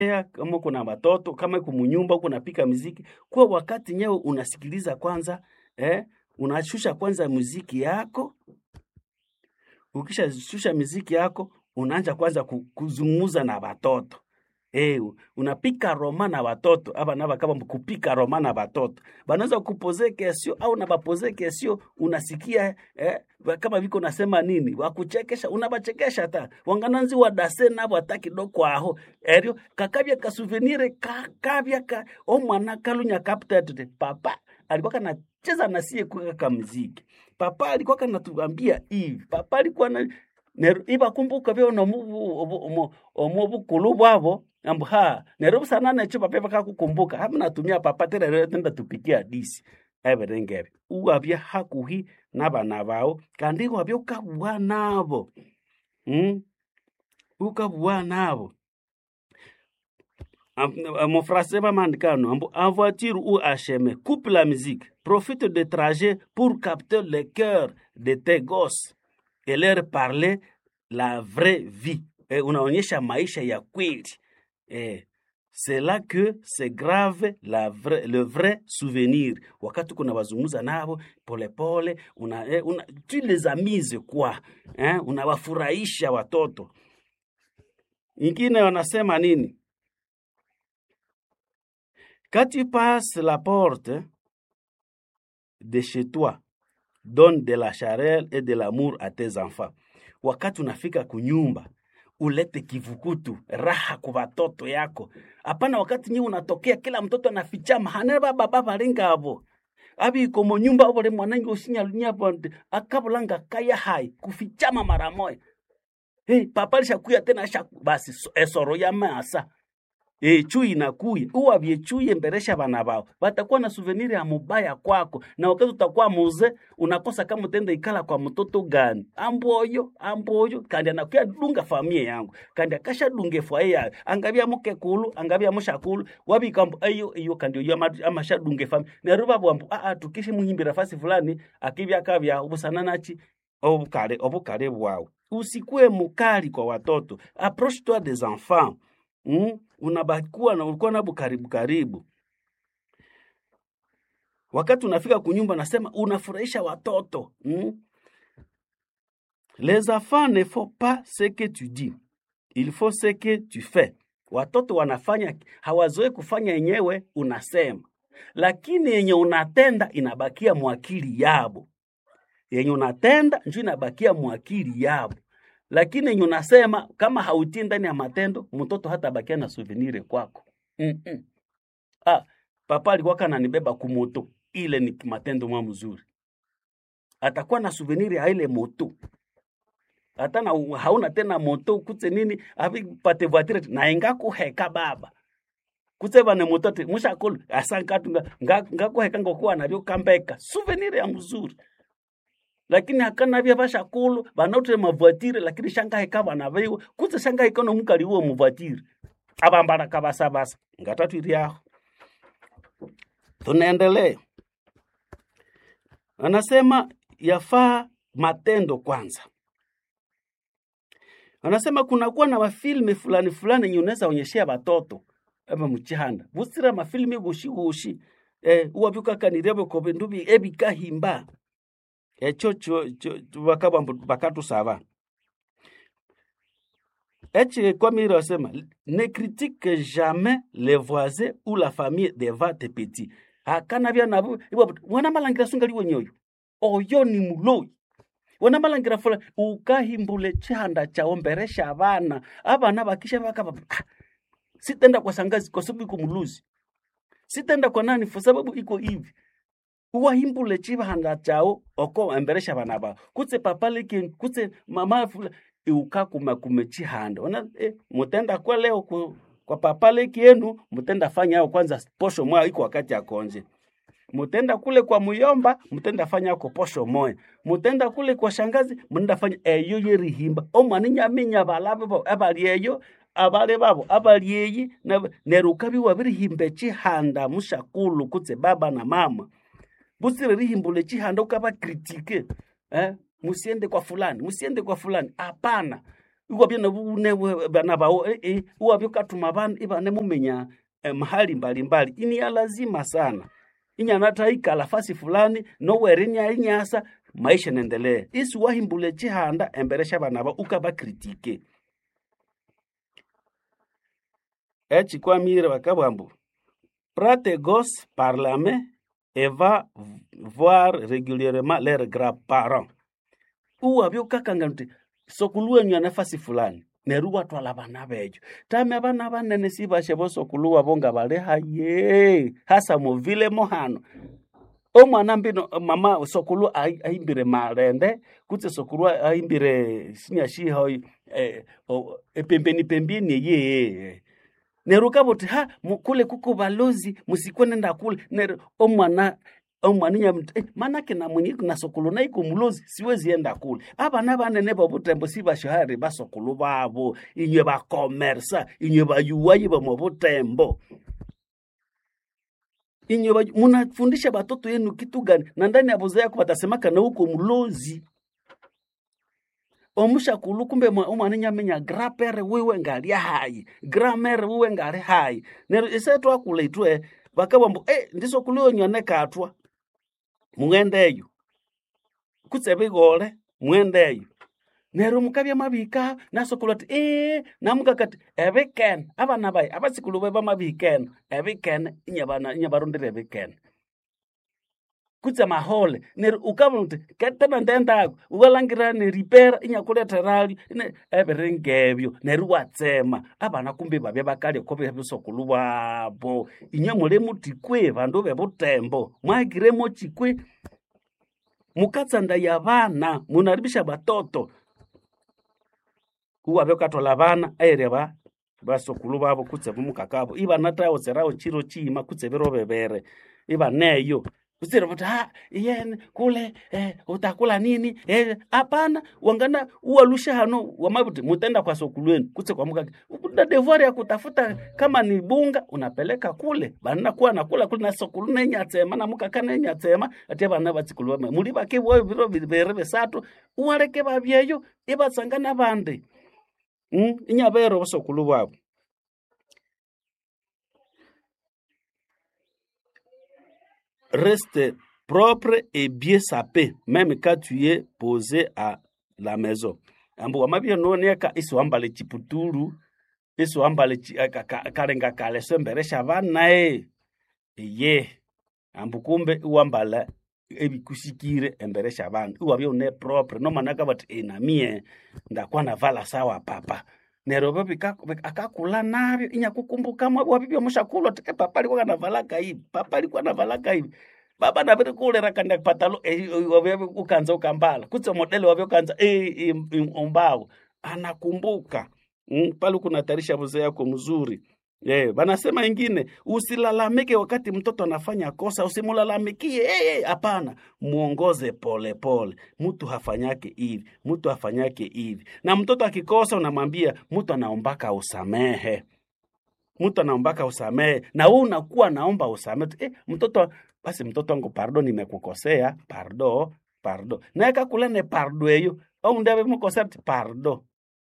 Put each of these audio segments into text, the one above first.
kama kuna watoto kama uko munyumba uko unapika muziki, kwa wakati nyewe unasikiliza kwanza eh, unashusha kwanza muziki yako. Ukishashusha muziki yako, unaanza kwanza ku- kuzungumza na watoto eh, unapika roma na watoto aba naba kama kupika roma na watoto banaweza kupoze kesio au na bapoze kesio, unasikia eh, ba- kama viko nasema nini wakuchekesha, unabachekesha ta wangananzi wadase nabo hata kidogo aho erio kakabya ka souvenir kakabya ka omwana kalunya kaptatete papa alikuwa kanacheza na sie kwa kamziki papa alikuwa kanatuambia hivi papa alikuwa na Nero ibakumbuka byo no omu bukulu bwabo ambu ha nero busana necho papa bakakukumbuka hamna tumia papa tere rero tenda tupikia disi eberengere uwabya hakuhi n'abana bawo kandi wabya ukabwa nabo mm? ukabwa nabo mon français bamandikano ambu en voiture ou à chemin coupe la musique profite de trajet pour capter le cœur de tes gosses et leur parler la vraie vie eh, unaonyesha maisha ya kweli eh, c'est là que c'est grave la vrai, le vrai souvenir wakati kuna wazungumza navo polepole una, eh, una, tu les amuses quoi eh, unawafurahisha watoto ingine wanasema nini quand tu passes la porte de chez toi donne de la chaleur et de l'amour à tes enfants. Wakati unafika kunyumba ulete kivukutu raha kwa watoto yako. Hapana, wakati nyewe unatokea kila mtoto anafichama hane baba baba linga abo abi komo nyumba obole mwanangi usinya lunya bonde akabulanga kaya hai kufichama mara moja. Hey, papa alishakuya tena shaku basi so- esoro ya masa E, chui inakuya uwavye chui emberesha bana bao batakuwa na souvenir ya mubaya kwako, na wakati utakuwa muze unakosa kama utenda ikala kwa mtoto gani amboyo amboyo kandi anakuya dunga famia yangu kandi akasha dunge fwaye yayo angabya muke kulu angabya mushakulu wabikambu ayo iyo kandi iyo ama- amasha dunge famia neruba bwambu a a tukishi muhimbira fasi fulani akibya kabya ubusana nachi obukale obukale bwawe usikue mukali kwa watoto approche toi des enfants mm? unabakuwa na ulikuwa nabo karibu karibu. Wakati unafika kunyumba, nasema unafurahisha watoto mm? Les enfants ne font pas ce que tu dis, il faut ce que tu fais. Watoto wanafanya hawazoe kufanya yenyewe unasema, lakini yenye unatenda inabakia mwakili yabo. Yenye unatenda njo inabakia mwakili yabo lakini yenye unasema kama hautii ndani ya matendo, mtoto hata bakia na souvenir kwako. Mm-mm. Ah, papa alikuwa kananibeba kumoto, ile ni matendo mwa mzuri, atakuwa na souvenir ya ile moto hata na hauna tena moto kutse nini avi pate voiture na inga kuheka baba kutse bane moto te mushakolo asankatu nga nga, nga kuheka ngokuwa navyo kambeka souvenir ya mzuri lakini hakana vya vashakulu vanotre mavoitire lakini shangaheka vana vaiwe kutse shangaheka nomukali uwo muvoitire avambala kavasavasa ngatatu iri yaho tunaendelea anasema yafaa matendo kwanza anasema kunakuwa na mafilme fulani fulani yenye unaweza onyeshea watoto aba muchihanda busira mafilme gushi gushi eh, uwavyukakanirebe kobe ndubi ebikahimba echo cho cho bakaba bakatusaba echi kwamire wasema ne critique jamais les voisins ou la famille devant tes petits akana bya nabo ibo wana malangira sungali wenyoyo oyo ni muloi wana malangira fula ukahimbule chihanda chao mberesha abana abana bakisha bakaba ah, sitenda kwa sangazi kwa sababu iko muluzi sitenda kwa nani kwa sababu iko hivi uwahimbule chihanda chao oko emberesha bana bao kutse papa leki kutse mama fula iuka kuma kume chihanda ona eh, mutenda kwa leo ku, kwa papa leki yenu mutenda fanya yao kwanza posho moya iko wakati ya konje mutenda kule kwa muyomba mutenda fanya yako posho moya mutenda kule kwa shangazi mutenda fanya eyo yerihimba omwana nyaminya balabe bo abali eyo abale babo abali eyi na- neruka biwa birihimba chihanda mushakulu kutse baba na mama busire rihimbule chihanda ukaba kritike eh? musiende kwa fulani musiende kwa fulani hapana iwabye nebune bana bawo eh, eh, iwabye ukatuma bana ibane mumenya eh, mahali mbalimbali ini ya lazima sana inyana taikala fasi fulani nowere inya inyasa maisha nendelee isi wahimbule chihanda embere sha bana ba ukabakritike echikwamire bakabwambu prate gos par la main et va voir régulièrement leurs grands-parents uwabye ukakanga nti sokulu wenyu anafasi fulani neru watwala bana bejo tame abana banene sibashe bosokulu wabo nga bali haye hasa muvile mohano omwana mbino mama sokulu ai- aimbire marende kutse sokulu aimbire sinyashihoi eh, o- epembeni pembeni yeye neru kabuti ha mu- kule kuko balozi musikwe nenda kule neru omwana omwana nyamuti eh, manake na mwenye na sokulu naiko mulozi siwezi enda kule abana banene bobutembo sibashahari basokulu babo inywe bakomersa inywe bayuwayi bomo butembo inywe bayu- munafundisha batoto yenu kitu gani na ndani ya boza yako batasemaka na uko mulozi omushakulu kumbe mwa- omwana nyamenya grapere wiwe ngali hayi gramere wiwe ngali hayi nero ise twakula itwe bakabambu eh, ndiso kulionyone katwa mwendeyo kutse bigole mwendeyo nero mukabya mabika nasokulu ati ee namukakati ebikene abana bayi abasikulu be bamabikene ebikene inyabana inyabarondera ebikene kutse mahole neri ukabona uti ketena ndendako ukalangira neripera inyakuleterali ine ebiringebyo neri watsema abana kumbe babye bakalya ko bebisokulu bwabo inye muli mutikwe bandu bebutembo mwahikiremo chikwe mukatsanda ya bana munaribisha batoto uwabye ukatwala bana ayeria ba basokulu babo kutse bumukakabo ibana tawo tserawo chiro chima kutse biro bebere ibaneyo usire kuti ha yene kule eh, utakula nini eh, hapana wangana uwalusha hano wamabuti mutenda kwa sokulweni kutse kwa mukake kuna devoir ya kutafuta kama ni bunga unapeleka kule bana kuwa nakula kule na sokulu nenyatsema na mukaka nenyatsema ate bana batsikulu bama muli bake bo biro bibere besatu uwaleke babyeyo ibatsangana bande mm? inyabero bosokulu bwabo reste propre et bien sapé, même quand tu es posé à la maison. Ambu wamabia nonieka isi wambale chiputuru, isi wambale chi, ka- ka- kalenga kaleso mberesha bana e. Ye. Ambu kumbe uwambala ebikusikire emberesha bana. Uwabia une propre, no manaka bati enamie ndakwa navala sawa papa. Nero babi akakula nabyo inyakukumbuka mwa wabibi mushakulwa tike papa alikuwa kanavalaka hivi papa alikuwa navalaka hivi baba naviri kulera kanda patalo wavyo ukanza ukambala kutse modele wavyo kanza umbawo anakumbuka mm, pale kunatarisha mzee yako mzuri Eh, banasema ingine usilalamike wakati mtoto anafanya kosa, usimulalamikie eh, hapana, muongoze pole pole. Mtu hafanyake hivi, mtu hafanyake hivi, na mtoto akikosa unamwambia mtu anaombaka usamehe mtu anaombaka usamehe na wewe unakuwa naomba usamehe eh, mtoto basi mtoto wangu pardo nimekukosea pardo pardo naye kakulane pardo eyo au ndave mukosea ti pardo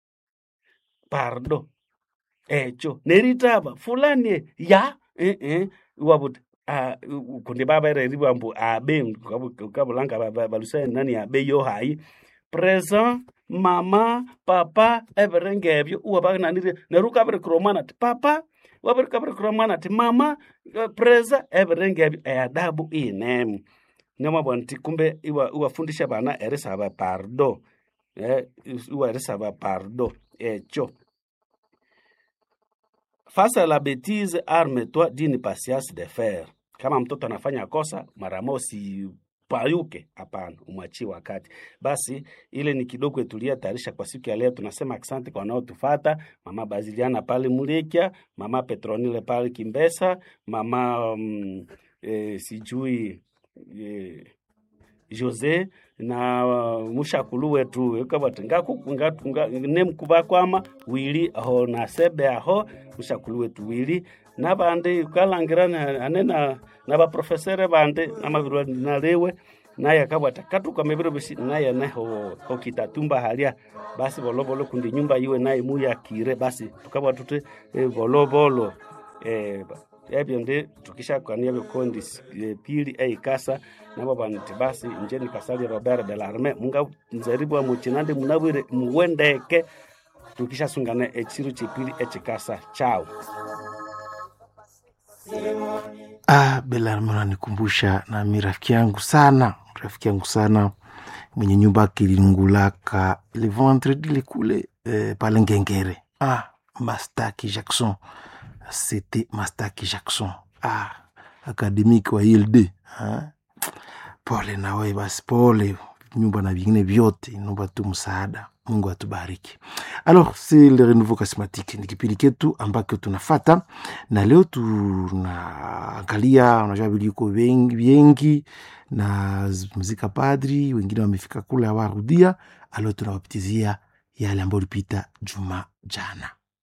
pardo echo neritaba fulani e, ya eh, eh, wabuti uh, kundi baba ereri bambu abe kabulanga balusa nani abe yo hayi present mama papa everengebyo uwabagnanire nerukabire kuromana ti papa wabirikabire kuromana ti mama eh, presa everengebyo eadabu inemu nemwabona ti kumbe iwa- iwafundisha bana erisaba pardo eh, iwa erisaba pardo echo Face à la bêtise, arme-toi d'une patience de fer. Kama mtoto anafanya kosa, mara moja usipayuke, hapana, umwachie wakati. Basi ile ni kidogo etulia tayarisha kwa siku ya leo. Tunasema asante kwa wanaotufata, mama Baziliana pale Mulekia, mama Petronile pale Kimbesa, mama um, eh, sijui eh, jose na uh, mushakulu wetu ekabati nemkubakwama wili aho nasebe aho mushakulu wetu wili nabandi ukalangira na- ane na na baprofesere bandi namavirwa nalewe naye akabwata katukameviro bisi naye neho hokitatumba halia basi volovolo kundi nyumba iwe naye muyakire basi tukabwa tute e, volovolo e, ebyo ndi tukishakania vikondi e, pili eikasa nabo banti basi nje nikasali robert de larme munga nzeribwa muchinande munabwire muwendeke tukishasungana echiru chipili echikasa chao Ah, Belarme unanikumbusha nami rafiki yangu sana, rafiki yangu sana mwenye nyumba akilingulaka le vendredi le kule eh, pale Ngengere. Ah, Mastaki Jackson, c'était Mastaki Jackson. Ah, akademiki wa ILD. Ah, pole na wewe basi, pole nyumba na vingine vyote, naomba tu msaada. Mungu atubariki. Alors, c'est le renouveau charismatique, ni kipindi ketu ambacho tunafata na leo tunaangalia, unajua viliko vengi, viengi na mzika padri, wengine wamefika kule hawarudia. Alo, tunawapitizia yale ambayo ulipita juma jana.